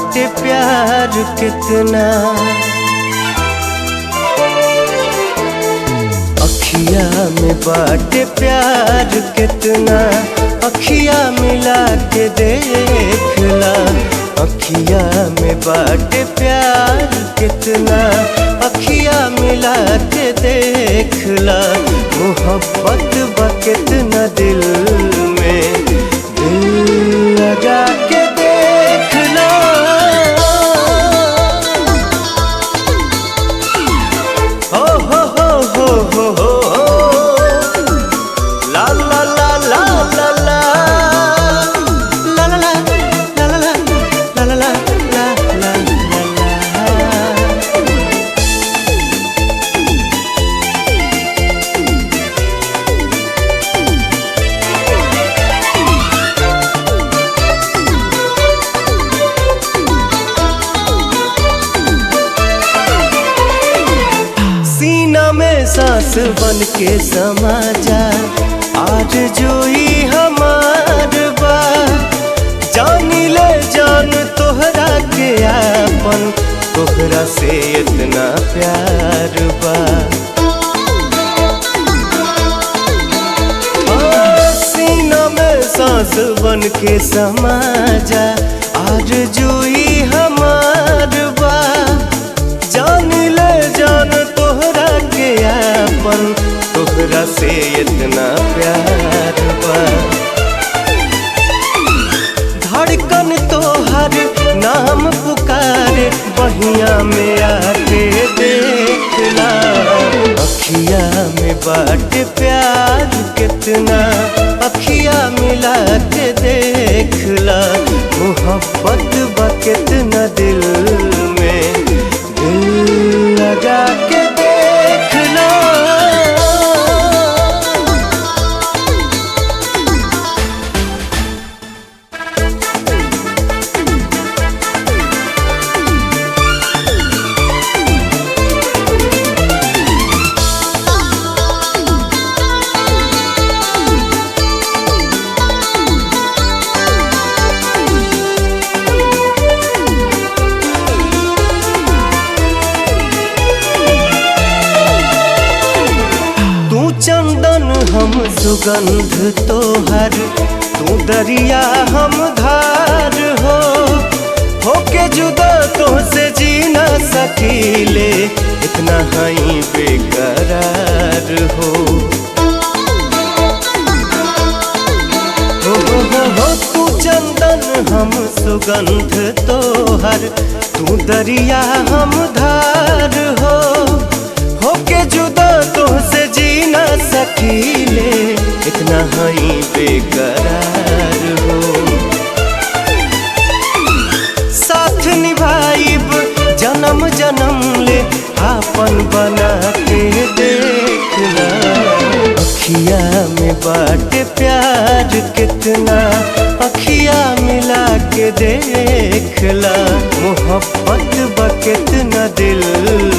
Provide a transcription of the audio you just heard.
बाटे प्यार कितना अखिया में बाटे प्यार कितना अखिया मिला के देखला अखिया में बाटे प्यार कितना अखिया मिला के देखला मोहब्बत बा कितना दिल में दिल लगा के देखला हो हो हो हो हो हो ला ला ला ला ला ला ला ला ला ला ला ला ला ला ला ला ला सीना में सांस बन के समा जा आज जोई हमार बा जानी ले जान तोहरा के आपन तोहरा से इतना प्यार बा ओ, सीना में सांस बन के समा जा आज जोई हमार बा जान ले जान तोहरा के आपन तोहरा से इतना प्यार बा धड़कन तोहर नाम पुकारे बहिया में आके देखला अखिया में बाट प्यार कितना अखिया मिला के देखला मोहब्बत बा कितना दिल में दिल लगा के देखला तू चंदन हम सुगंध तोहर तू दरिया हम धार हो होके जुदा तो से जी न सकीले इतना हई बेकरार हो हो हो हो हो तू चंदन हम सुगंध तोहर तू दरिया हम धार हो होके जुदा तो से जी न सकीले इतना हई बेकरार हो साथ निभाइब जन्म जन्म ले आपन बना के देखना अखिया में बाट प्यार कितना अखिया मिला के देखला मोहब्बत बा कितना दिल